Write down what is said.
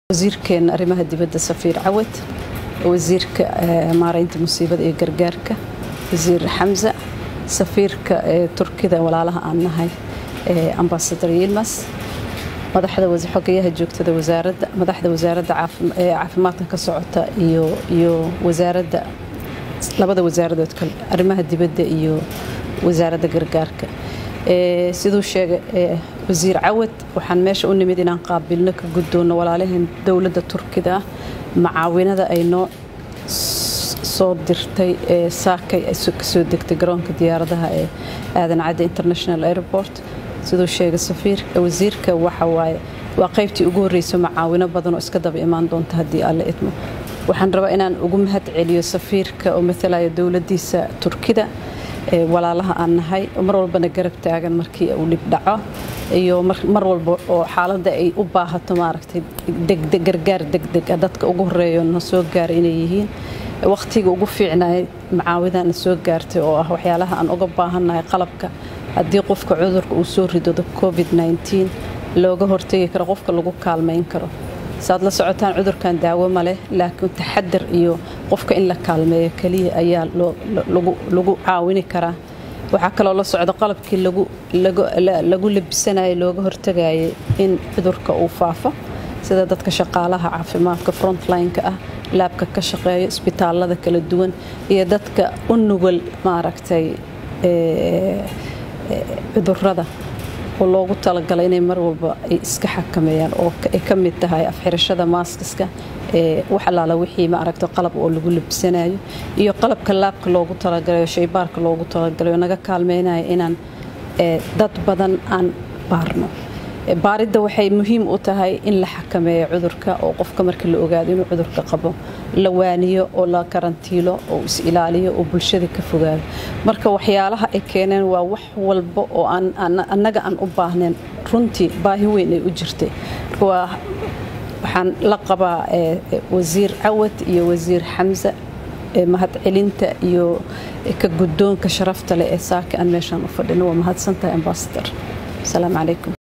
wasiirkeena arrimaha dibadda safiir cawad wasiirka maaraynta musiibada iyo gargaarka wasiir xamza safiirka turkida walaalaha aan nahay ambasador yilmas madaxda xogayaha joogtada wasaaradda madaxda wasaaradda caafimaadka ka socota iyo iyo wasaaradda labada wasaaradood kale arrimaha dibadda iyo wasaaradda gargaarka siduu sheegay wasiir cawad waxaan meesha u nimid inaan qaabilno ka guddoonno walaalaheen dowladda turkida ah macaawinada ay noo soo dirtay saakay kasoo degtay garoonka diyaaradaha ee aadan cadde international airport siduu sheegay safiirka wasiirka waxa waaye waa qaybtii ugu horreyso macaawino badan oo iska daba imaan doonta haddii alle idmo waxaan rabaa inaan ugu mahad celiyo safiirka oo matalaya dowladdiisa turkida walaalaha aan nahay mar walbana garab taagan markii uu dhib dhaco iyo mar walba oo xaaladda ay u baahato maaragtay gargaar degdeg ah dadka ugu horeeyo na soo gaaray inay yihiin wakhtiga ugu fiicnay macaawidana soo gaartay oo ah waxyaalaha aan uga baahannahay qalabka haddii qofka cudurka uu soo ridado covid looga hortegi karo qofka lagu kaalmayn karo saad la socotaan cudurkan daawo ma leh laakiin taxadar iyo qofka in la kaalmeeyo keliya ayaa lagu caawini karaa waxaa kaloo la socda qalabkii lagu labisanayo looga hortagayay in cudurka uu faafo sida dadka shaqaalaha caafimaadka frontline-ka ah laabka ka shaqeeyo isbitaalada kala duwan iyo dadka u nugul maaragtay cudurada oo loogu talagalay inay mar walba ay iska xakameeyaan oo ay ka mid tahay afxirashada maaskiska ee wax allaala wixii ma aragto qalab oo lagu labisanayo iyo qalabka laabka loogu talagalayo shaybaarka loogu talagalayo naga kaalmeynaya inaan dad badan aan baarno baaridda waxay muhiim u tahay in la xakameeyo cudurka oo qofka marka la ogaado inuu cudurka qabo la waaniyo oo la karantiilo oo is ilaaliyo oo bulshada ka fogaado marka waxyaalaha ay keeneen waa wax walba oo annaga aan u baahnayn runtii baahi weyn ay u jirtay waxaan la qabaa wasiir cawad iyo wasiir xamsa mahadcelinta iyo ka guddoonka sharafta leh ee saaka aan meeshaan u fadhino waa mahadsantahay ambasador asalaamu calaykum